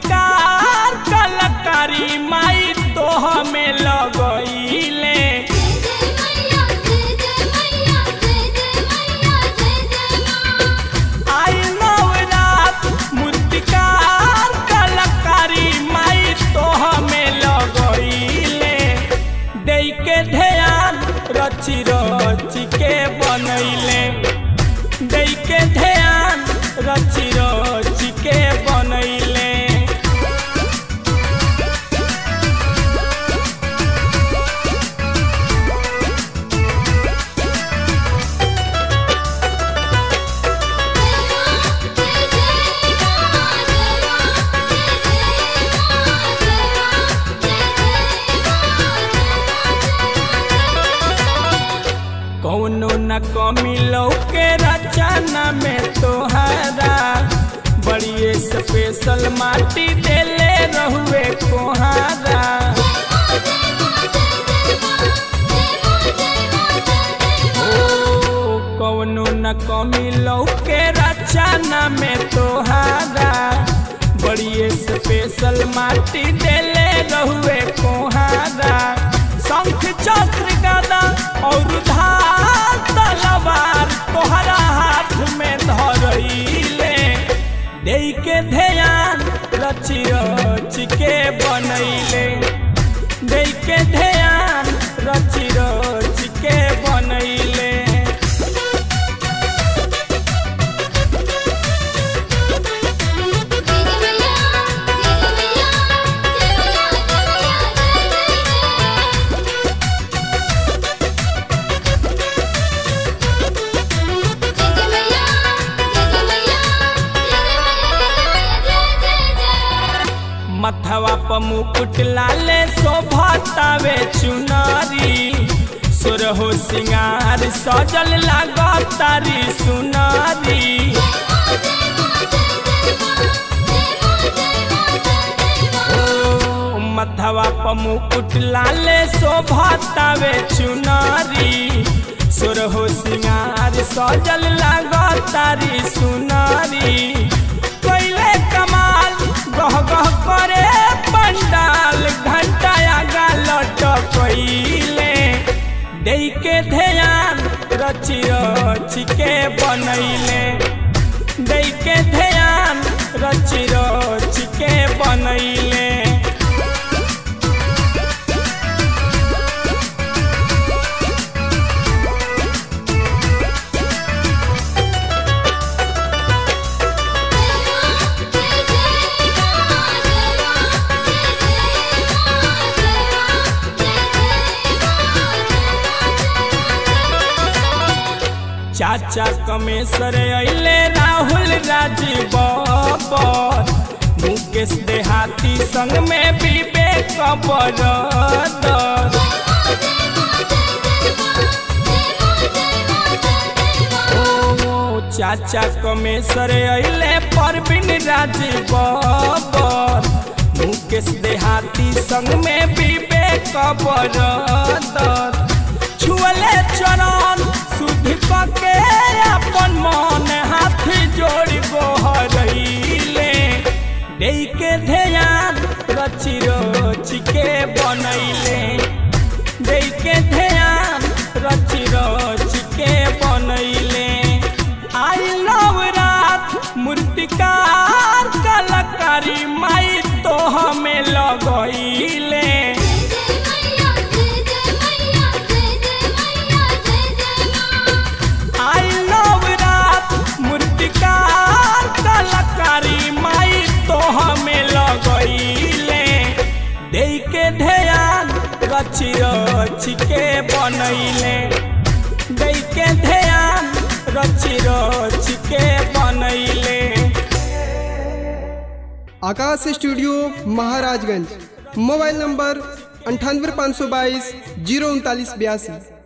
मूर्तिकार कलाकारी माई तो हमें लगइले आई नवरात मूर्तिकार कलाकारी माई तो हमें लगइले दे के ध्यान रची रची के बनैले दे के ध्यान रची रची के बनैले कौनो न कमी लौके रचना में तोहरा बड़ी स्पेशल माटी देले रहुए कोहारा ओ कौनो न कमी लौके रचना में तोहरा बड़ी स्पेशल माटी देले रहुए कोहारा शंख चक्र गदा और धार तलवार तोहरा हाथ में धरइले दे के ध्यान रची रची के बनैले दे के ध्यान रची रची के बनैले मथवा प मुकुट लाले शोभतावे चुनरी सुरहो सिंगार सजल लागतारी सुनरी ओ मथवा प मुकुट लाले शोभतावे चुनरी सुरहो सिंगार सजल लागतारी सुनरी कैले कमाल गह गह करे पंडाल घंटाया गालट कैले दे के ध्यान रची रची के बनैले दे के ध्यान रची रची के बनैले चाचा कमेसर अइले राहुल राजीव बाबर मुकेश देहाती संग में विवेक बरदर ओ चाचा कमेसर अइले परवीन राजीव बाबर मुकेश देहाती संग में विवेक बरदर छुअले चरण शुद्ध के अपन मन हाथ जोड़ गोहरैले दे के ध्यान रची रची के बनैले दे के ध्यान रची रची के बनैले आई लव रात मूर्तिकार कलाकारी माई तो हमें लगैले आई लव रात मूर्तिकार कलाकारी माई तो हमें लगैले दे के ध्यान रची रची के बनैले दे के ध्यान रची रची के बनैले Akash studio Maharajganj mobile number अंठानवे पाँच सौ बाईस जीरो उनतालीस बयासी